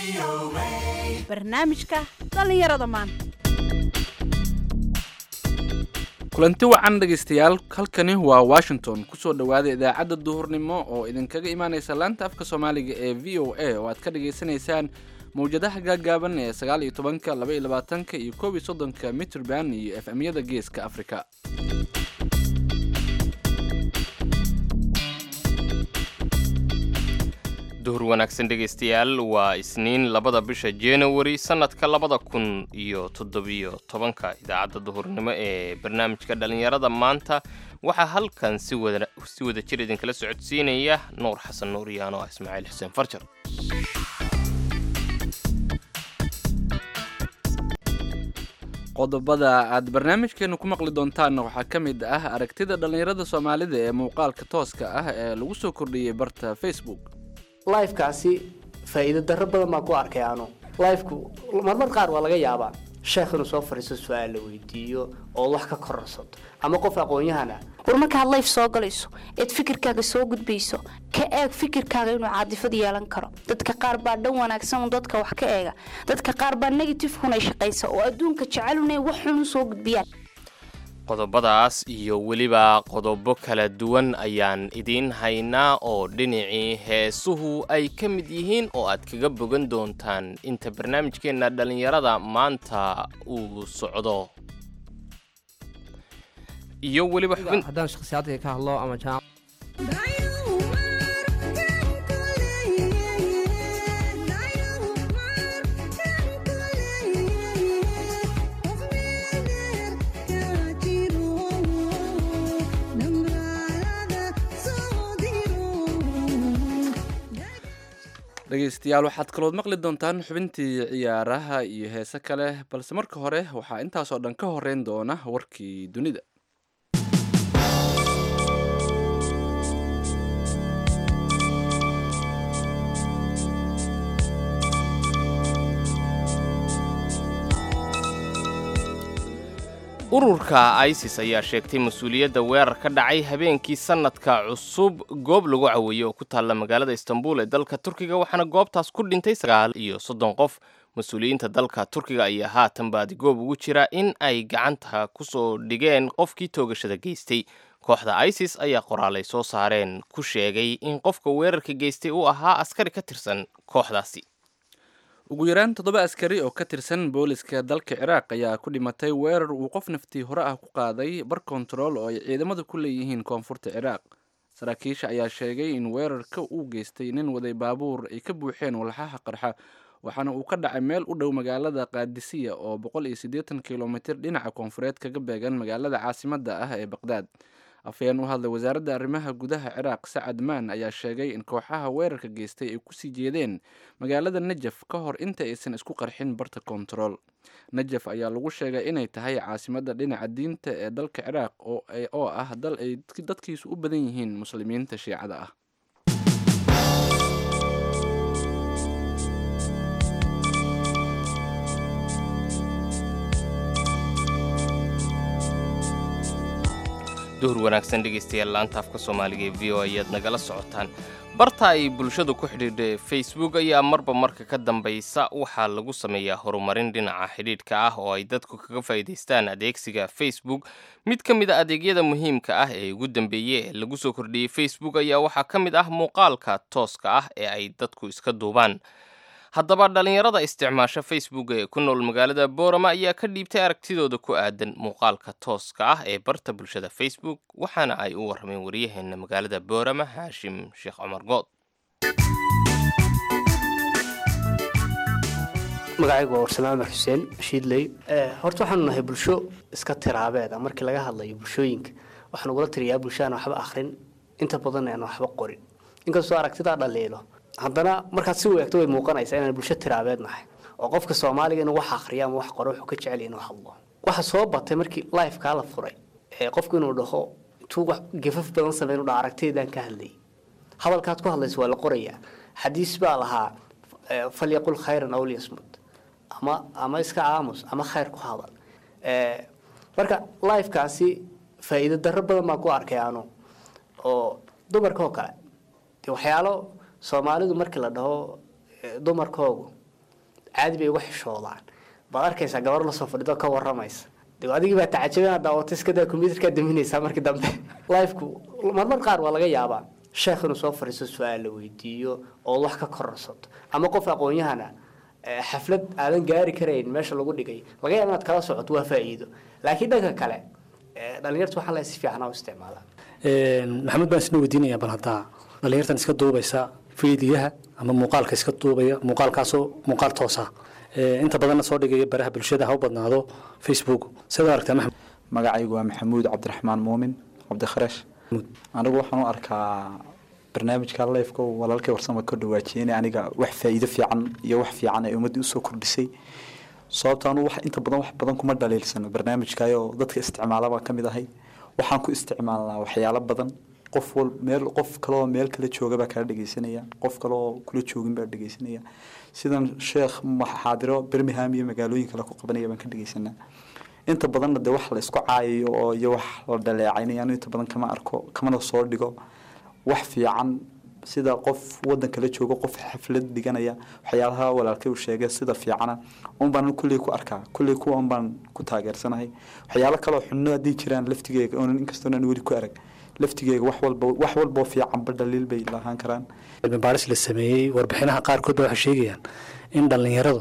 barnaamijka dhallinyarada maanta kulanti wacan dhegaystayaal halkani waa washington kusoo dhowaada idaacadda duhurnimo oo idinkaga imaaneysa laanta afka soomaaliga ee v o a oo aad ka dhagaysanaysaan mawjadaha gaagaaban ee sagaal iyo tobanka laba iyo labaatanka iyo koob iyo soddonka mitrband iyo f m-yada geeska afrika duhur wanaagsan dhegaystayaal waa isniin labada bisha january sannadka labada kun iyo toddobiyo tobanka idaacadda duhurnimo ee barnaamijka dhallinyarada maanta waxaa halkan si wada si wada jir idinkala socodsiinaya nuur xasan nuur iyo anoo ah ismaaciil xuseen farjar qodobada aad barnaamijkeenu ku maqli doontaanna waxaa ka mid ah aragtida dhallinyarada soomaalida ee muuqaalka tooska ah ee lagu soo kordhiyey barta facebook lifekaasi faa'iido darro badan baan ku arkay anu lifeku marmar qaar waa laga yaabaa sheekh inuu soo fadhiisto su-aal la weydiiyo ood wax ka kororsato ama qof aqoon-yahana war markaad layf soo galayso eed fikirkaaga soo gudbayso ka eeg fikirkaaga inuu caadifad yeelan karo dadka qaar baa dhan wanaagsan un dadka wax ka eega dadka qaar baa negatifekunay shaqaysa oo adduunka jecelunay wax xun u soo gudbiyaan qodobadaas iyo weliba qodobo kala duwan ayaan idiin haynaa oo dhinacii heesuhu ay ka mid yihiin oo aad kaga bogan doontaan inta barnaamijkeenna dhallinyarada maanta uu socdo iyo weliba xubin haddaan shakhsiyaadka ka hadlo ama jaam dhegaystayaal waxaad kalood maqli doontaan xubintii ciyaaraha iyo heese kale balse marka hore waxaa intaasoo dhan ka horeyn doona warkii dunida ururka isis ayaa sheegtay mas-uuliyadda weerar ka dhacay habeenkii sannadka cusub goob lagu caweeyey oo ku taalla magaalada istanbul ee dalka turkiga waxaana goobtaas ku dhintay sagaal iyo soddon qof mas-uuliyiinta dalka turkiga ayaa haatan baadigoob ugu jira in ay gacanta kusoo dhigeen qofkii toogashada geystay kooxda isis ayaa qoraalay soo saareen ku sheegay in qofka weerarka geystay uu ahaa askari ka tirsan kooxdaasi ugu yaraan toddoba askari oo ka tirsan booliska dalka ciraaq ayaa ku dhimatay weerar uu qof naftii hore ah ku qaaday bar kontarool oo ay ciidamadu ku leeyihiin koonfurta ciraaq saraakiisha ayaa sheegay in weerarka uu geystay nin waday baabuur ay ka buuxeen walxaha qarxa waxaana uu ka dhacay meel u dhow magaalada kaadisiya oo boqol iyo siddeetan kilomitir dhinaca koonfureed kaga beegan magaalada caasimadda ah ee baqdaad afhayeen u hadlay wasaaradda arrimaha gudaha ciraaq sacad maan ayaa sheegay in kooxaha weerarka geystay ay kusii jeedeen magaalada najaf ka hor inta aysan isku qarxin barta kontarool najaf ayaa lagu sheegay inay tahay caasimadda dhinaca diinta ee dalka ciraaq oo ah dal ay dadkiisu u badan yihiin muslimiinta shiicada ah duhur wanaagsan dhegaystayaal laanta afka soomaaliga ee v o ayaad nagala socotaan barta ay bulshadu ku xidhiidha facebook ayaa marba marka ka dambaysa waxaa lagu sameeyaa horumarin dhinaca xidhiidhka ah oo ay dadku kaga faa'iidaystaan adeegsiga facebook mid ka mid a adeegyada muhiimka ah ee ugu dambeeyey ee lagu soo kordhiyey facebook ayaa waxaa ka mid ah muuqaalka tooska ah ee ay dadku iska duubaan haddaba dhallinyarada isticmaasha facebook ee ku nool magaalada boorama ayaa ka dhiibtay aragtidooda ku aadan muuqaalka tooska ah ee barta bulshada facebook waxaana ay u warrameen waryaheena magaalada boorama haashim sheekh cumar good magacaygu waa warsame amar xuseen shiidley horta waxaanu nahay bulsho iska tiraabeeda markii laga hadlayo bulshooyinka waxaan ugula tiriyaa bulsho aan waxba akhrin inta badan aan waxba qorin inkastoo aragtidaa dhaliilo haddana markaad si weegto way muuqanaysaa inaan bulsho tiraabeed nahay oo qofka soomaaliga inuu wax akhriyo ama wax qoro wuxuu ka jecel inuu hadlo waxa soo batay markii lifekaa la furay ee qofku inuu dhaho intuu wax gafaf badan sameyn u dhaho aragtideedaan ka hadlayay hadalkaad ku hadlaysa waa la qorayaa xadiis baa lahaa falyaqul khayran aw liyasmut ama ama iska aamus ama khayr ku hadal marka lifekaasi faa'iido darro badan baan ku arkay anu oo dumarka oo kale dee waxyaalo soomaalidu markii la dhaho eh, dumarkoogu caadi bay uga xishoodaan baad arkaysaa gabar lasoo fadhido ka waramaysa de adigii baa tacajabana daawata iskadaa combyuterkaa daminaysaa markii dambe lifeku marmar qaar waa laga yaabaa sheekh inuu soo fadhiisto su-aal la weydiiyo ood wax ka kororsato ama qof aqoon-yahana eh, xaflad aadan gaari karayn meesha lagu dhigay laga yaaba inaad kala socoto waa faa'iido laakiin dhanka kale eh, dhalinyartu waxaa la si fiican u isticmaalaa maxamed baan isna weydiinaya bal haddaa dhalinyartan iska duubaysa fiidiyaha ama muuqaalka iska duubaya muuqaalkaasoo muuqaal toosa inta badanna soo dhigaya baraha bulshada ha u badnaado facebook sidaad aragtaa maxamed magacaygu waa maxamuud cabdiraxmaan muumin cabdikharash anigu waxaan u arkaa barnaamijka lifeka walaalkay warsama ka dhawaajiyeen aniga wax faa'iido fiican iyo wax fiican ay ummaddii usoo kordhisay sababta anu wax inta badan wax badan kuma dhaliilsano barnaamijkayo dadka isticmaala baan ka mid ahay waxaan ku isticmaalnaa waxyaalo badan qof wal meel qof kaleoo meel kala jooga baa kala dhegeysanaya qof kaleoo kula joogin baa dhegeysanaya sidan sheekh xaadiro birmingham iyo magaalooyin kale ku qabanaya baan ka dhegeysanaa inta badanna dee wax la isku caayayo oo iyo wax la dhaleecaynaya anu inta badan kama arko kamana soo dhigo wax fiican sida qof wadan kala joogo qof xaflad dhiganaya waxyaalaha walaalkay uu sheegay sida fiicana un baan kulley ku arkaa kulley kuwa un baan ku taageersanahay waxyaalo kaloo xunno haddii jiraan laftigeega oonan inkastoonan weli ku arag laftigeega wax walba wax walboo fiicanba dhaliil bay lahaan karaan cilmi baaris la sameeyey warbixinaha qaarkood ba waxay sheegayaan in dhallinyaradu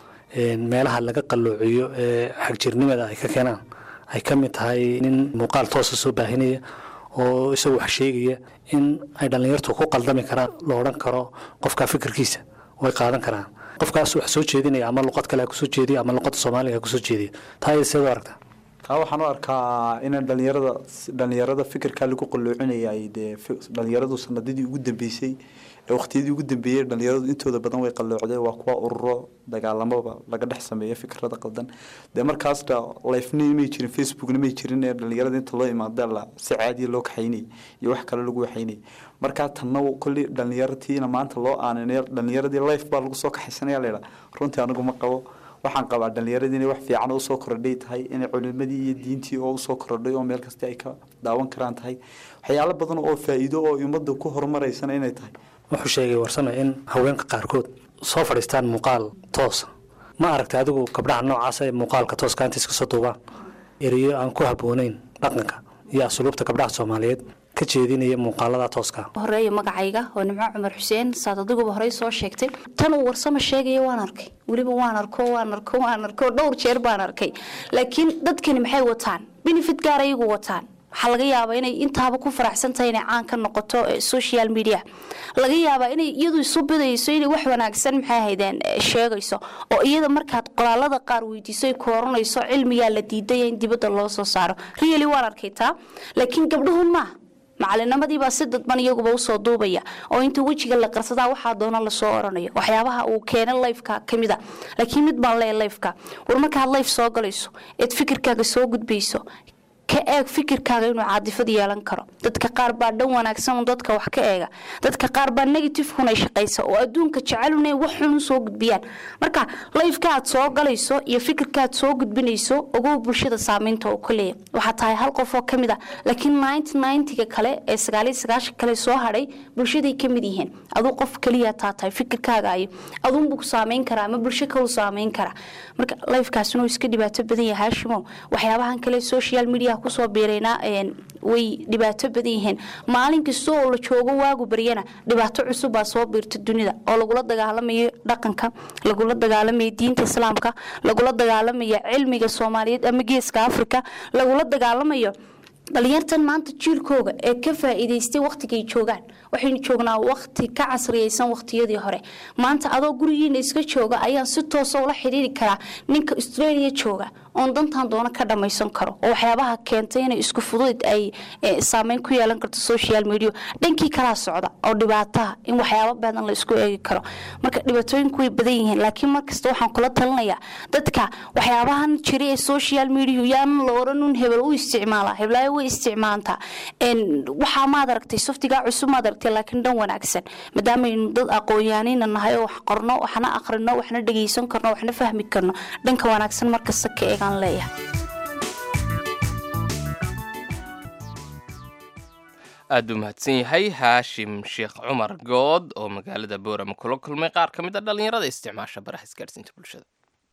meelaha laga qalloociyo ee xagjirnimada ay ka keenaan ay ka mid tahay nin muuqaal toosa soo baahinaya oo isagu wax sheegaya in ay dhallinyartu ku qaldami karaan la odhan karo qofka fikirkiisa way qaadan karaan qofkaas wax soo jeedinaya ama luqad kale ha kusoo jeediyo ama luqada soomaaliga ha kusoo jeediyo taa iyada seed u aragtaa taa waxaan u arkaa in dhalinyarada dhalinyarada fikirkaa lagu qaloocinayay dee dhalinyaradu sanadadii ugu dambeysay ee waqtiyadii ugu dambeeyey dhalinyaradu intooda badan way qalloocdeen waa kuwa ururo dagaalamaba laga dhex sameeya fikirada qaldan dee markaasna lifena may jirin facebookna may jirin ee dhalinyarada inta loo imaada la si caadiya loo kaxaynay iyo wax kale lagu waxaynay markaa tanna kolley dhalinyaratiina maanta loo aaninay dhalinyaradii life baa lagu soo kaxaysanaya leela runtii anigu ma qabo waxaan qabaa dhalinyaradii inay wax fiican usoo korodhay tahay inay culimadii iyo diintii oo usoo korodhay oo meel kasta ay ka daawan karaan tahay waxyaalo badan oo faa'iido oo ummadda ku horumareysana inay tahay wuxuu sheegay warsame in haweenka qaarkood soo fadhiistaan muuqaal toosa ma aragtay adigu gabdhaha noocaas ee muuqaalka tooska inta iska soo duubaan ereyo aan ku habboonayn dhaqanka iyo asluubta gabdhaha soomaaliyeed ka jeedinaya muuqaalada tooska horeeya magacayga oo nimco cumar xuseen saad adiguba horey soo sheegtay tan uu warsamo sheegaya waan arkay weliba waan arko waan arko waan arko dhowr jeer baan arkay laakiin dadkani maxay wataan benefit gaar ayagu wataan waxaa laga yaabaa inay intaaba ku faraxsan tahay inay caan ka noqoto social media laga yaabaa inay iyadu isu bidayso inay wax wanaagsan maxay ahaydeen sheegayso oo iyada markaad qoraalada qaar weydiiso ay kooranayso cilmigaa la diidaya in dibadda loo soo saaro really waan arkay taa laakiin gabdhuhun maaha macalinimadiibaa si dadban iyaguba usoo duubaya oo inta wejiga la qarsadaa waxaa doona lasoo oranayo waxyaabaha uu keena lifeka kamid a laakiin mid baan leeya lifeka war markaad life soo galayso eed fikirkaaga soo gudbayso ka eeg fikirkaaga inuu caadifad yeelan karo dadka qaar baa dhan wanaagsan dadka wax ka eega dadka qaar baa negativekuna shaqaysa oo adduunka jeceluna wax xun soo gudbiyaan marka lifeka aad soo galayso iyo fikirkaaad soo gudbinayso ogow bulshada saameynta oo kaleeya waxaa tahay hal qof oo kamid a laakiin ninety kale ee sagaaliyo sagaashan kale soo hadhay bulshaday kamid yihiin aduu qof keliya taa tahay fikirkaaga ayo aduunbuu saameyn karaa ama bulsho kalu saameyn karaa marka lifekaasina uu iska dhibaato badan yahay haashimo waxyaabahan kale social media kusoo biiraynaa way dhibaato badan yihiin maalin kasta oo la joogo waagu baryana dhibaato cusub baa soo biirta dunida oo lagula dagaalamayo dhaqanka lagula dagaalamayo diinta islaamka lagula dagaalamayo cilmiga soomaaliyeed ama geeska africa lagula dagaalamayo dhalinyartan maanta jiilkooga ee ka faa'iidaystay wakhtigay joogaan waxaynu joognaa wakhti ka casriyeysan wakhtiyadii hore maanta adoo gurigiina iska jooga ayaan si toosa ula xidhiiri karaa ninka australia jooga oon dantan doono ka dhammaysan karo oo waxyaabaha keentay inay isku fudud ay saameyn ku yeelan karto social media dhankii kalaa socda oo dhibaataha in waxyaabo badan la isku eegi karo marka dhibaatooyinku way badan yihiin laakiin markasta waxaan kula talinayaa dadka waxyaabahan jira ee social media yaanan la oranun hebel u isticmaala heblaayo way isticmaalantaa waxaa maad aragtay softigaa cusub maad aragtay laakiin dhan wanaagsan maadaamaynu dad aqoonyahanina nahay oo wax qorno waxna aqrino waxna dhegeysan karno waxna fahmi karno dhanka wanaagsan markasta ka eegaan leeyahay aad u mahadsan yahay haashim sheekh cumar good oo magaalada boorama kula kulmay qaar ka mid a dhallinyarada isticmaasha baraha isgaadhsiinta bulshada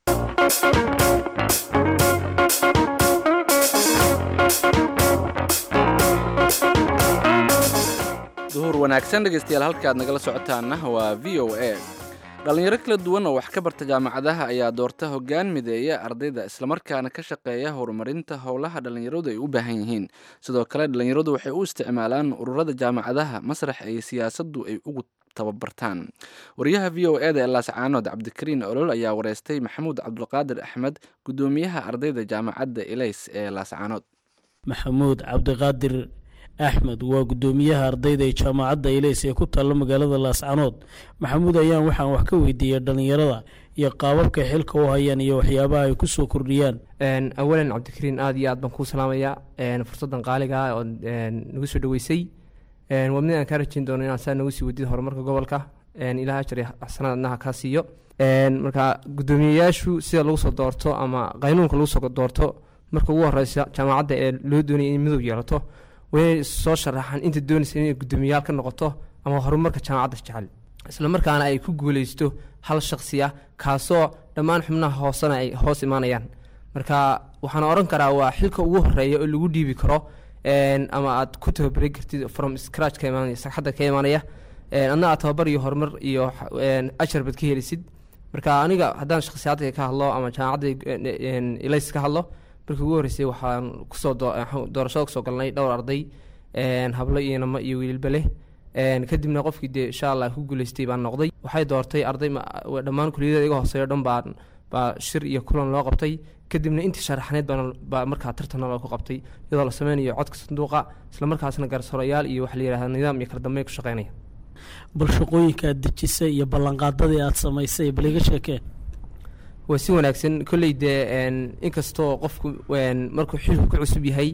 duhur wanaagsan dhegaystayaal halkaad nagala socotaana waa v o a dhallinyaro kala duwan oo wax ka barta jaamacadaha ayaa doorta hoggaan mideeya ardayda islamarkaana ka shaqeeya horumarinta howlaha dhallinyaradu ay u baahan yihiin sidoo kale dhallinyaradu waxay u isticmaalaan ururada jaamacadaha masrax ay siyaasaddu ay ugu tababartaan wariyaha v o eda ee laascaanood cabdikariin olol ayaa wareystay maxamuud cabdulqaadir axmed guddoomiyaha ardayda jaamacadda elays ee laascaanood maxamuud cabdiqaadir axmed waa guddoomiyaha ardayda ee jaamacadda ilays ee ku taalla magaalada laascanood maxamuud ayaan waxaan wax ka weydiiyey dhallinyarada iyo qaababka xilka u hayaan iyo waxyaabaha ay kusoo kordhiyaan awalan cabdikariin aada iyo aad baan kuu salaamayaa fursaddan qaaliga ah oo nagu soo dhaweysay waa mid aan kaa rajeyn doono inaan saa nagu sii wadid horumarka gobolka ilaah ajar iyo xasanaad adnaha kaa siiyo marka guddoomiyeyaashu sida lagu soo doorto ama qaynuunka lagu soo doorto marka ugu horeysa jaamacadda ee loo doonaya in midow yeelato waynay soo sharaxaan inta doonaysa inay guddoomiyayaal ka noqoto ama horumarka jaamacadda jecel isla markaana ay ku guuleysto hal shaksi ah kaasoo dhammaan xubnaha hoosena ay hoos imaanayaan marka waxaan oran karaa waa xilka ugu horeeya oo lagu dhiibi karo ama aad ku tababari kartid from scratch ka imaanaya sagxadda ka imaanaya adna aad tababar iyo horumar iyo ajar baad ka helisid marka aniga haddaan shakhsiyaadka ka hadlo ama jaamacadda ilays ka hadlo markii ugu horreysay waxaan kusoo doorashada kusoo galnay dhowr arday hablo iyo namo iyo wiilba leh kadibna qofkii dee insha allah ku guuleystay baan noqday waxay doortay arday dhammaan kuliyada iga hooseeyo dhan baa baa shir iyo kulan loo qabtay kadibna intii sharaxneed baa markaa tartana loo ku qabtay iyadoo la sameynayo codka sanduuqa isla markaasna garsoorayaal iyo waxa la yidhahda nidaam iyo kala dambeyn ku shaqeynaya bal shaqooyinka aad dejisay iyo ballanqaadadii aad samaysay bal iga sheekee waa si wanaagsan kolley dee inkastoo qofku markuu xilku ku cusub yahay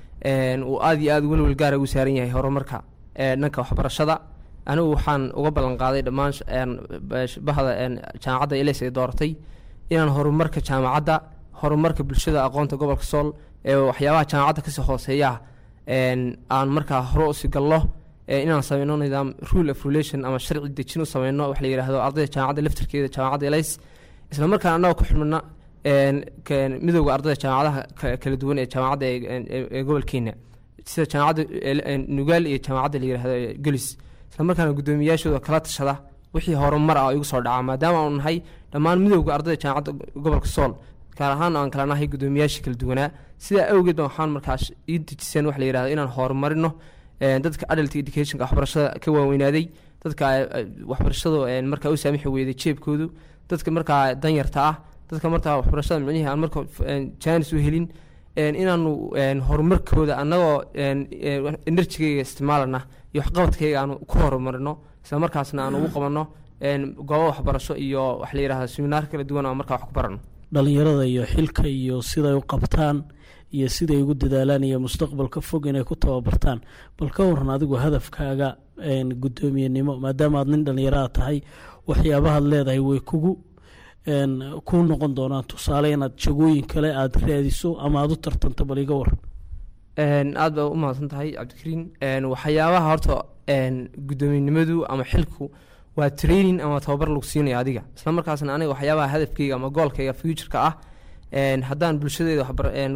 uu aada iyo aada welwel gaara ugu saaran yahay horumarka dhanka waxbarashada anigu waxaan uga ballan qaaday dhammaan bahda jaamacadda iles ay dooratay inaan horumarka jaamacadda horumarka bulshada aqoonta gobolka sool ee waxyaabaha jaamacadda kasii hooseeya aan markaa hore usii gallo inaan sameyno nidaam rule of relation ama sharci dejin u sameyno wax la yidhaahdo ardayda jaamacadda laftarkeeda jaamacadda ileys isla markaan annaga ku xidhmana midowda ardayda jaamacadaha kala duwan ee jaamacadda ee gobolkeena sida jaamacadda nugaal iyo jaamacadda la yihahdo gelis isla markaana guddoomiyayaashooda kala tashada wixii horumar ah igu soo dhaca maadaama aanu nahay dhammaan midowda ardayda jaamacadda gobolka sool gaar ahaan aan kala nahay guddoomiyayaashii kala duwanaa sidaa awgeed ba waxaan markaas ii dejiseen wax la yihahdo inaan horumarino dadka adult educationka waxbarashada ka waaweynaaday dadka waxbarashadu markaa u saamixi weyday jeebkoodu dadka markaa danyarta ah dadka markaa waxbarashada micnihii aan marka jaanis u helin inaanu horumarkooda annagoo enerjigayga isticmaalana iyo waxqabadkayga aanu ku horumarino isla markaasna aan ugu qabanno goobo waxbarasho iyo wax la yidhahda seminaar kala duwan oo markaa wax ku barano dhallinyarada iyo xilka iyo siday u qabtaan iyo siday ugu dadaalaan iyo mustaqbalka fog inay ku tababartaan bal ka waran adigu hadafkaaga guddoomiyenimo maadaama aad nin dhallinyaraha tahay waxyaabahaad leedahay way kugu ku noqon doonaan tusaale inaad jagooyin kale aada raadiso ama aada u tartanto bal iga waran aada baa u mahadsan tahay cabdikariin waxyaabaha horta guddoomiyenimadu ama xilku waa training ama tababar lagu siinaya adiga isla markaasna aniga waxyaabaha hadafkayga ama goolkayga futureka ah haddaan bulshadeeda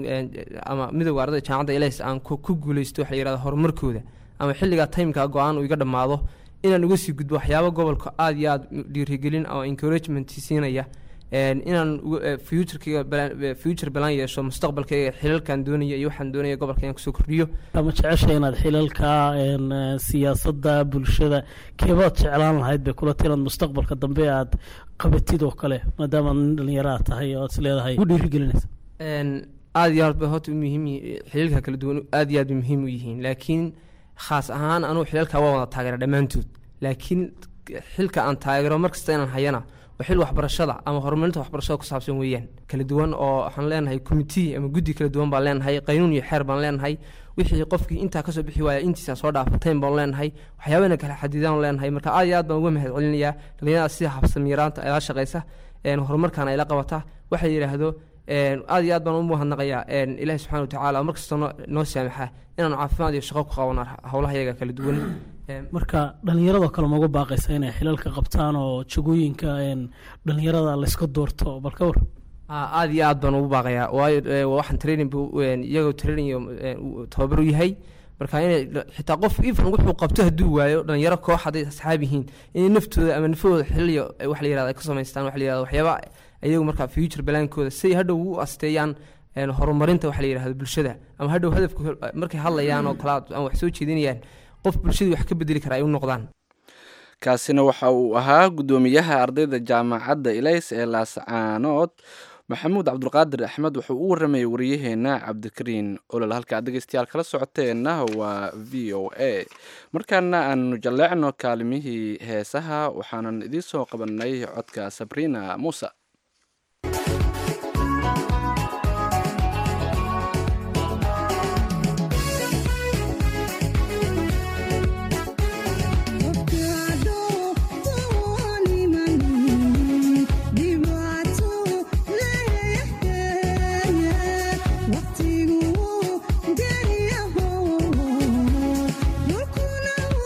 ama midowga ardayda jaamacadda ilays aan ku guuleysto waxa la yihahda horumarkooda ama xilligaa timeka go-aan uu iga dhammaado inaan uga sii gudbo waxyaaba gobolka aada iyo aada dhiirigelin ama encouragement siinaya inaan futurkayga future balan yeesho mustaqbalkayga xilalkan doonaya iyo waxaan doonaya gobolka inaan kusoo kordhiyo ama jecesha inaad xilalka siyaasadda bulshada keebaad jeclaan lahayd bay kula tiran mustaqbalka dambe aad qabatid oo kale maadaama nin dhallinyaraha tahay oo aad is leedahay ugu dhiirigelinaysa aada iyo aad bay horta muhiim xilalka kala duwan aada iyo aad bay muhiim u yihiin laakiin khaas ahaan anugu xilalka waa wada taageera dhammaantood laakiin xilka aan taageero markasta inaan hayana waa xil waxbarashada ama horumarinta waxbarashada ku saabsan weeyaan kala duwan oo waxaan leenahay committee ama guddi kala duwan baan leenahay qaynuun iyo xeer baan leenahay wixii qofkii intaa kasoo bixi waaya intiisa soo dhaafateen baan leenahay waxyaabana kala xadidaan leenahay marka aad iyo aad baan uga mahad celinayaa dhalinyarada sida habsamiyaraanta ayla shaqeysa horumarkaana ayla qabata waxa la yidhaahdo een, aad iyo aad baan u mahadnaqayaa een, ilaahi subxaana watacaala oo markastoo noo- noo saamaxa inaanu caafimaad iyo shaqo ku qabano howlaha yaga kala duwan Een, marka dhallinyaradoo kale magu baaqaysa inay xilalka qabtaan oo jagooyinka een, dhallinyarada layska doorto bal ka war Aa, aad iyo aad baan ugu baaqayaa waayo ee, waa waxaan training bu een, iyagoo training iyo een, uu tababar u yahay marka inay dha- xitaa qof even wuxuu qabto hadduu waayo dhalinyaro koox hadday asxaab yihiin inay naftooda ama nafahooda xiliyo eh, wax la yirahdo ay ka samaystaan wax la yirahdo waxyaaba iyagu markaa future balaankooda si ay hadhow u asteeyaan een, horumarinta wax la yirahdo bulshada ama hadhow hadafka markay hadlayaan oo kala ama wax soo jeedinayaan qof bulshadii wax ka bedeli kara ay u noqdaan kaasina waxa uu ahaa guddoomiyaha ardayda jaamacadda ilays ee laascaanood maxamuud cabdulqaadir axmed wuxuu u waramayay wariyaheena cabdikariin olol halka aad dhegeystayaal kala socoteenna waa v o a markaana aanu jalleecno kaalimihii heesaha waxaanan idiin soo qabanay codka sabrina muuse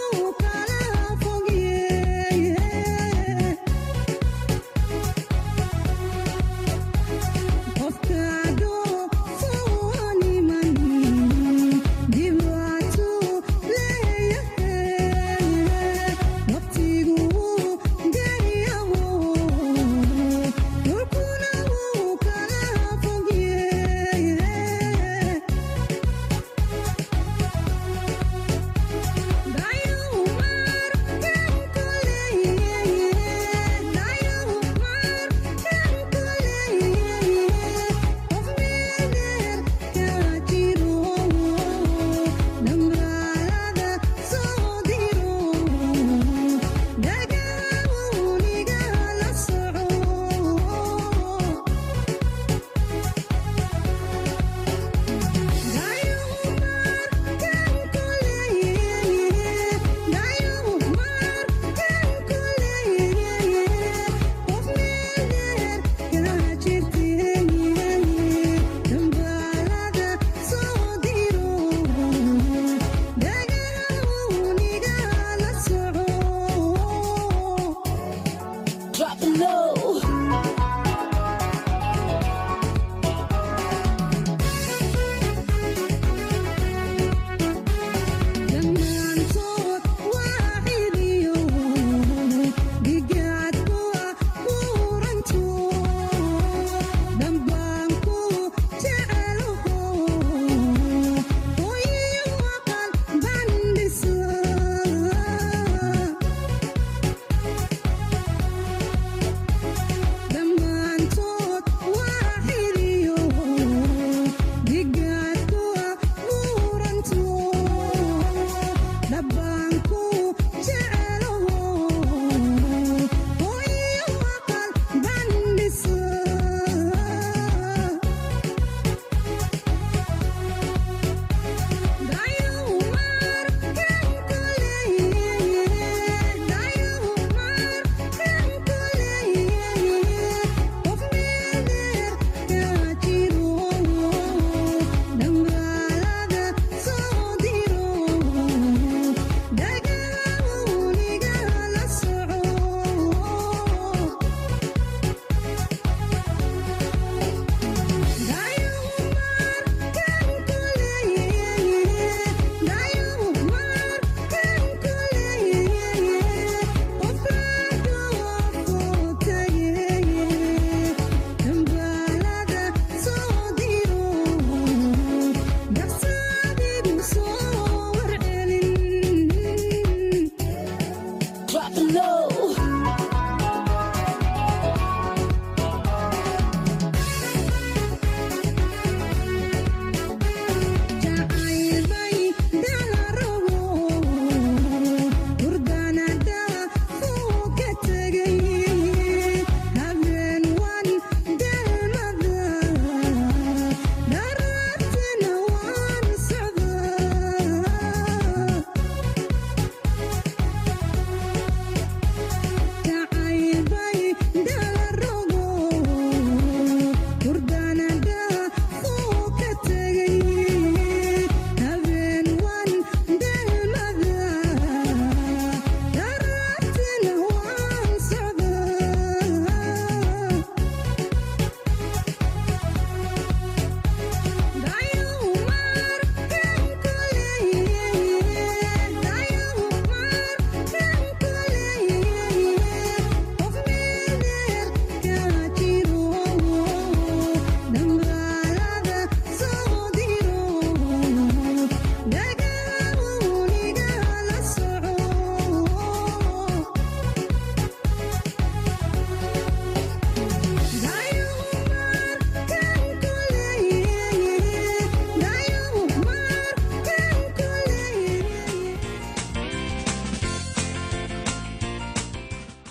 Yeah.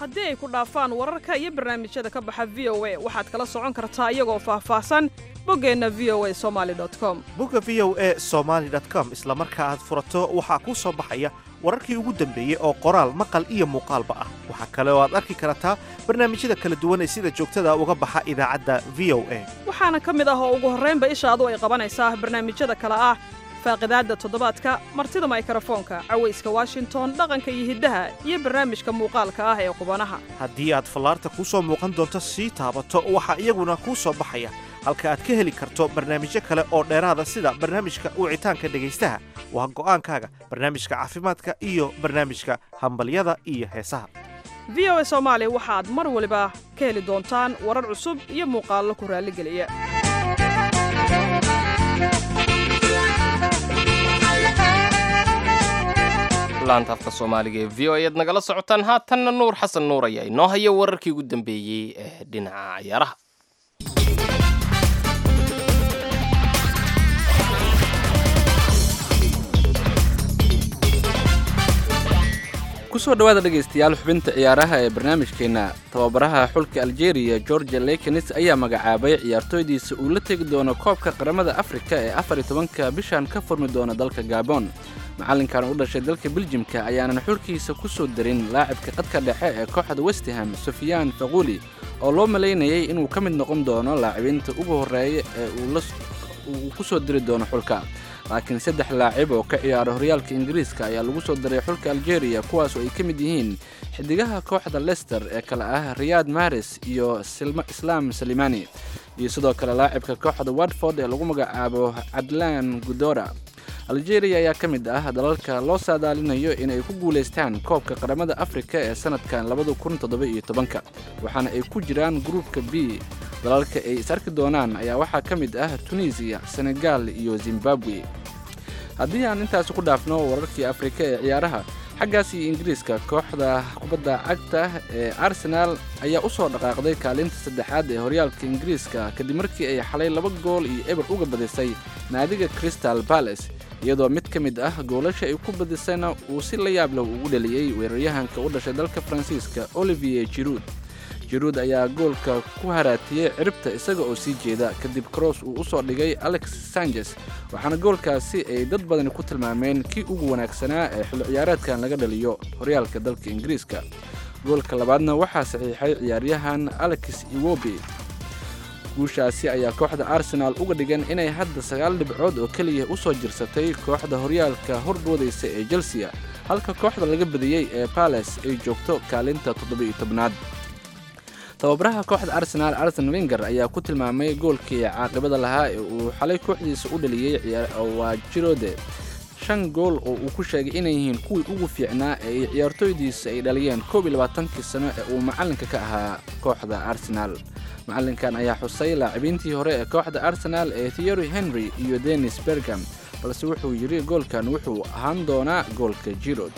haddii ay ku dhaafaan wararka iyo barnaamijyada ka baxa v o a waxaad kala socon kartaa iyagoo faahfaahsan boggeenna v o a somaali com bogga v o a somaali com isla marka aad furato waxaa kuu soo baxaya wararkii ugu dambeeyey oo qoraal maqal iyo muuqaalba ah waxaa kale oo aad arki kartaa barnaamijyada kala duwan ee sida joogtada uga baxa idaacadda v o a waxaana ka mid ah oo ugu horraynba ishaadu ay qabanaysaa barnaamijyada kale ah faaqidaadda toddobaadka martida maykrofoonka cawayska washington dhaqanka iyo hiddaha iyo barnaamijka muuqaalka ah ee qubanaha haddii aad fallaarta kuu soo muuqan doonto sii taabato waxaa iyaguna kuu soo baxaya halka aad ka heli karto barnaamijyo kale oo dheeraada sida barnaamijka wicitaanka dhegaystaha waa go'aankaaga barnaamijka caafimaadka iyo barnaamijka hambalyada iyo heesaha v o a soomaali waxaad mar waliba ka heli doontaan warar cusub iyo muuqaallo ku raalligeliya laanta afka soomaaliga ee v o ayaad nagala socotaan haatanna nuur xasan nuur ayaa inoo haya wararkii ugu dambeeyey ee dhinaca ciyaaraha kusoo dhawaada dhegaystayaal xubinta ciyaaraha ee barnaamijkeenna tababaraha xulka aljeeriya georgia lekenis ayaa magacaabay ciyaartooydiisa uu la tegi doono koobka qaramada afrika ee afar iyo tobanka bishan ka furmi doona dalka gabon macallinkan u dhashay dalka beljimka ayaanan xulkiisa ku soo darin laacibka qadka dhexe ee kooxda westham sufyaan faquuli oo loo malaynayay inuu ka mid noqon doono laacibiinta ugu horreeya ee uu ku soo diri doono xulka laakiin saddex laacib oo ka ciyaara horyaalka ingiriiska ayaa lagu soo daray xulka aljeeriya kuwaas oo ay ka mid yihiin xidigaha kooxda lester ee kale ah riyaad maris iyo islaam salimani iyo sidoo kale laacibka kooxda watford ee lagu magacaabo cadlaan gudora aljeeriya ayaa ka mid ah dalalka loo saadaalinayo inay ku guulaystaan koobka qaramada afrika ee sanadkan labada kun toddoba-iyo tobanka waxaana ay ku jiraan gruupka b dalalka ay is arki doonaan ayaa waxaa ka mid ah tunisiya senegal iyo zimbabwe haddii aan intaasi ku dhaafno wararkii afrika ee ciyaaraha xaggaas iyo ingiriiska kooxda kubadda cagta ee arsenaal ayaa u soo dhaqaaqday kaalinta saddexaad ee horyaalka ingiriiska kadib markii ay xalay laba gool iyo eber uga badisay naadiga crystal balace iyadoo mid ka mid ah goolasha ay ku badisayna uu si la yaab leh ugu dhaliyey weeraryahanka u dhashay dalka faransiiska olivier jiruud jiruud ayaa goolka ku haraatiyey ciribta isaga oo sii jeeda kadib cross uu u soo dhigay alex sanches waxaana goolkaasi ay dad badani ku tilmaameen kii ugu wanaagsanaa ee xilli ciyaareedkan laga dhaliyo horyaalka dalka ingiriiska goolka labaadna waxaa saxiixay ciyaaryahan alex iwobi guushaasi ayaa kooxda arsenaal uga dhigan inay hadda sagaal dhibcood oo keliya u soo jirsatay kooxda horyaalka horboodaysa ee chelsea halka kooxda laga badiyey ee bales ay joogto kaalinta toddoba-iyo tobnaad tababaraha kooxda arsenaal arsen wenger ayaa ku tilmaamay goolkii caaqibada lahaa ee uu xalay kooxdiisa u dhaliyey waa jirode shan gool oo uu ku sheegay inay yihiin kuwii ugu fiicnaa ee ay ciyaartooydiisa ay dhaliyeen koob iyo labaatankii sano ee uu macallinka ka ahaa kooxda arsenaal macallinkan ayaa xusay laacibiintii hore ee kooxda arsenaal ee theory henry iyo denis bergam balse wuxuu yidhi goolkan wuxuu ahaan doonaa goolka jirod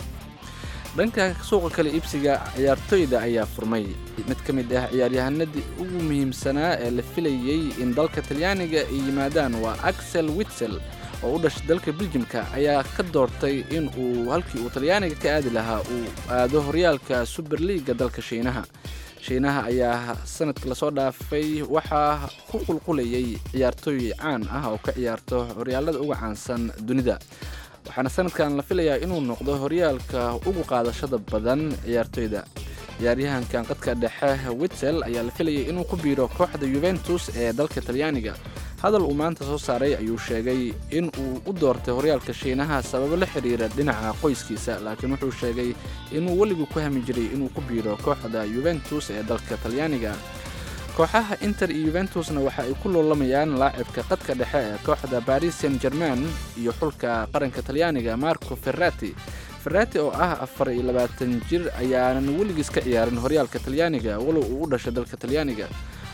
dhanka suuqa kale iibsiga ciyaartooyda ayaa furmay mid ka mid ah ciyaaryahanadii ugu muhiimsanaa ee la filayey in dalka talyaaniga ay yimaadaan waa axel witsel oo u dhashay dalka beljimka ayaa ka doortay in uu halkii uu talyaaniga ka aadi lahaa uu aado horyaalka suberliiga dalka shiinaha shiinaha ayaa sanadkii lasoo dhaafay waxaa ku qulqulayay ciyaartooy caan ah oo ka ciyaarto horyaalada uga caansan dunida waxaana sanadkan la filayaa inuu noqdo horyaalka ugu qaadashada badan ciyaartooyda ciyaaryahankan qadka dhexe witsel ayaa la filayay inuu ku biiro kooxda yuventus ee dalka talyaaniga hadal uu maanta soo saaray ayuu sheegay in uu u doortay horyaalka shiinaha sababo la xidhiira dhinaca qoyskiisa laakiin wuxuu sheegay inuu weligu ku hami jiray inuu ku biiro kooxda yuventus ee dalka talyaaniga kooxaha inter iyo yuventusna waxa ay ku loolamayaan laacibka qadka dhexe ee kooxda baris saint german iyo xulka qaranka talyaaniga marco ferrati ferrati oo ah afar iyo labaatan jir ayaanan weligiis ka ciyaarin horyaalka talyaaniga walow uu u dhashay dalka talyaaniga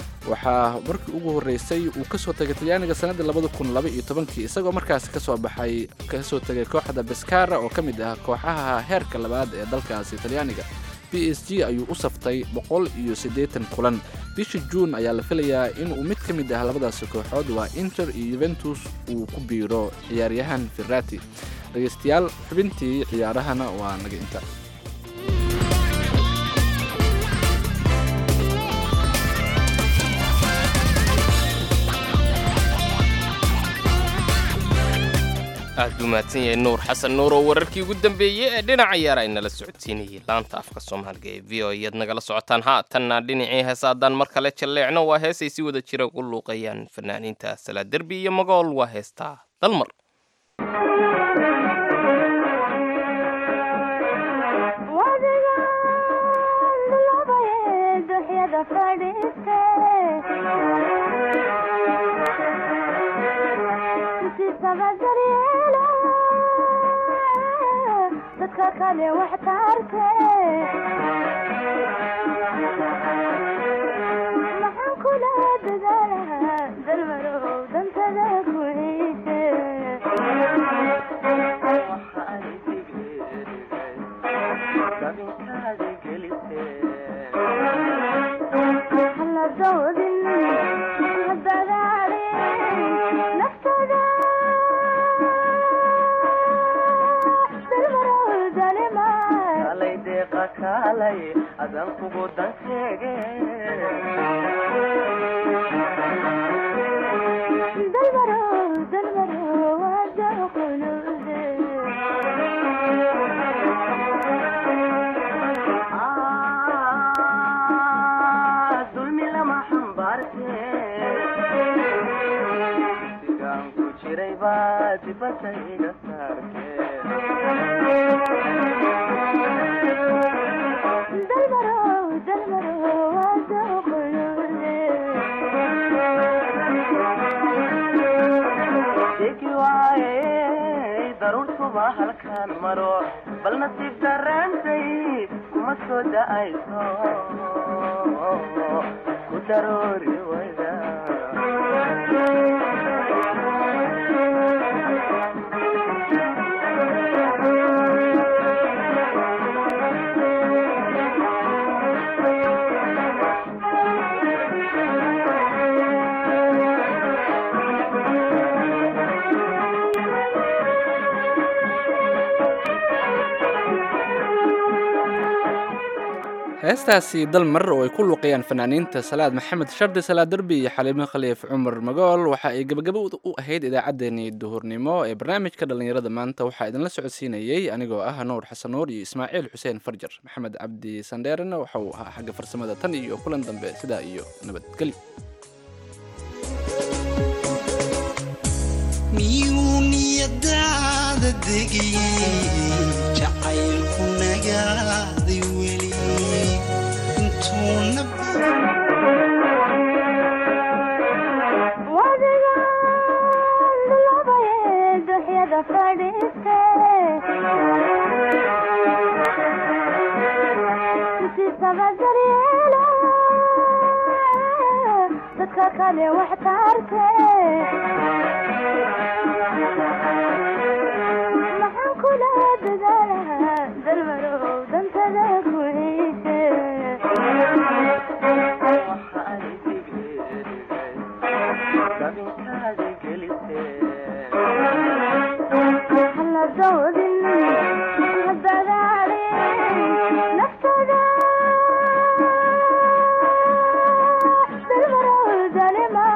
waxaa markii ugu horreysay uu ka soo tegay talyaaniga sannaddii labada kun laba iyo tobankii isagoo markaasi kasoo baxay kasoo tegay kooxda beskara oo ka mid ah kooxaha heerka labaad ee dalkaasi talyaaniga b s g ayuu u saftay boqol iyo siddeetan kulan bisha juun ayaa la filayaa inuu mid ka mid ah labadaasi kooxood waa inter iyo yuventus uu ku biiro ciyaaryahan ferrati dhegaystayaal xubintii ciyaarahana waa naga inta aad buu mahadsan yahay nuur xasan nuur oo wararkii ugu dambeeyey ee dhinaca yaara ay nala socodsiinayay laanta afka soomaaliga ee v o ayaad nagala socotaan haatanna dhinacii heesa haddaan mar kale jalleecno waa heesay si wada jira ugu luuqayaan fanaaniinta salaa derbi iyo magool waa heestaa dalmar heestaasi dalmar oo ay ku luuqayaan fanaaniinta salaad maxamed shardi salaad derbi iyo xaliimo khaliif cumar magool waxa ay gebagabo u ahayd idaacaddeenii duhurnimo ee barnaamijka dhallinyarada maanta waxaa idinla socodsiinayey anigoo ah nuur xasan nuur iyo ismaaciil xuseen farjar maxamed cabdi sandheerena waxa uu ahaa xagga farsamada tan iyo kulan dambe sidaa iyo nabadgelyo miyuu niyadaada degayey jacaylku nagaaday weli intuuna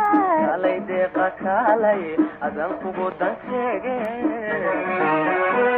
adan kugu dan sheege